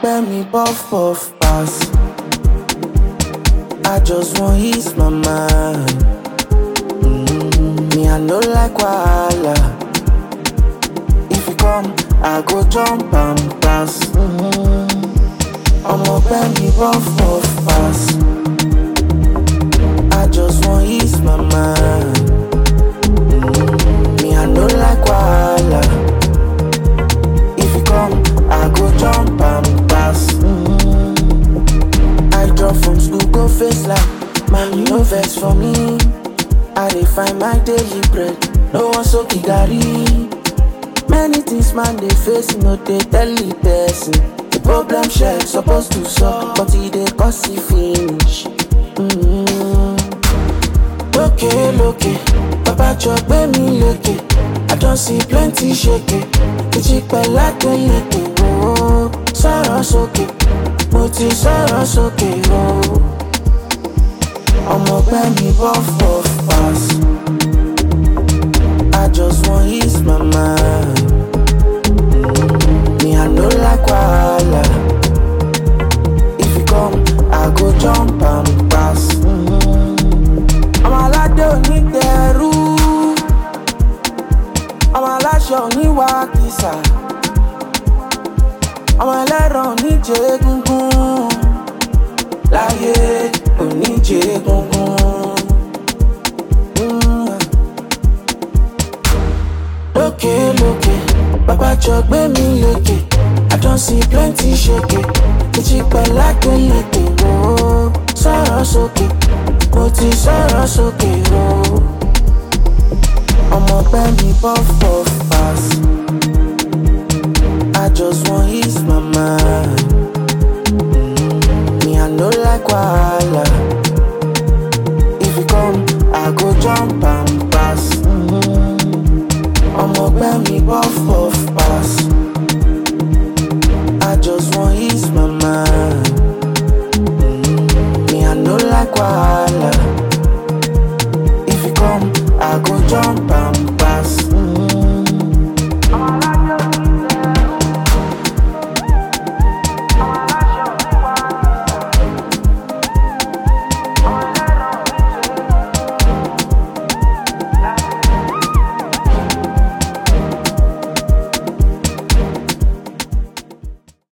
ọgbẹ́ mi puff puff pass. I just wan ease my mind. Mm, me, I no like wahala. If you come, I go jump and pass. I'm ọgbẹ́ mi puff puff pass. I just wan ease my mind. Mm, me, I no like wahala. If you come, I go jump and pass. I drop from school, go face like Man, you no vex for me I dey find my daily bread No one so gari Many things man dey face, no dey tell the person The problem share supposed to solve But e dey cause e finish mm Lókè lókè, bàbá jọ gbé mi lékè I don see plenty shake Kìjì pẹ̀lá kélékè ooo Sọ̀rọ̀ sókè, mo ti sọ̀rọ̀ sókè ooo Ọmọ ọgbẹ́ mi puff puff pass I just wan ease my mind Me I no like wahala If you come, I go jump and pass Ọmọ aládé onídẹ̀ẹ́rú Ọmọ aláṣọ oníwàkísà Ọmọ ẹlẹ́ran oníjẹ egungun Láyé oníjẹ egungun. Mm. Lókè lókè, bàbá jọ gbé mi lékè. I don see plenty ṣèké. Kìjì pẹ̀lá kélékè ooo. Sọ̀rọ̀ sókè, mo ti sọ̀rọ̀ sókè ooo. Ọmọ ọgbẹ́ mi puff puff pass. I just wan ease my mind. Me, I no like wahala. If you come, I go jump and pass. I'm ọgbẹ́ mi puff puff pass.